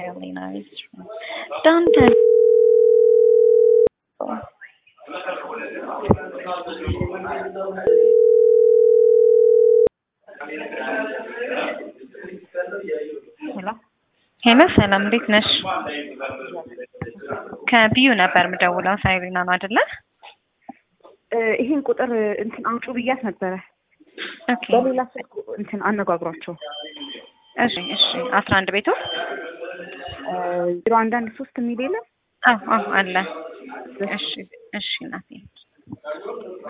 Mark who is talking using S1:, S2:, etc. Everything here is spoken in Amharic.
S1: Elena is done. Ten.
S2: ሄሎ
S1: ሄሎ ሰላም፣ እንዴት ነሽ? ከቢዩ ነበር የምደውለው። ሳይሪና ነው አይደለ?
S2: እ ይሄን ቁጥር እንትን አምጩ ብያት ነበረ።
S1: ኦኬ
S2: በሌላ ስልክ እንትን አነጋግሯቸው
S1: እሺ፣ እሺ። አስራ አንድ ቤቱ
S2: ዜሮ አንድ አንድ ሶስት የሚል የለም
S1: አዎ፣ አዎ አለ። እሺ፣ እሺ እናቴ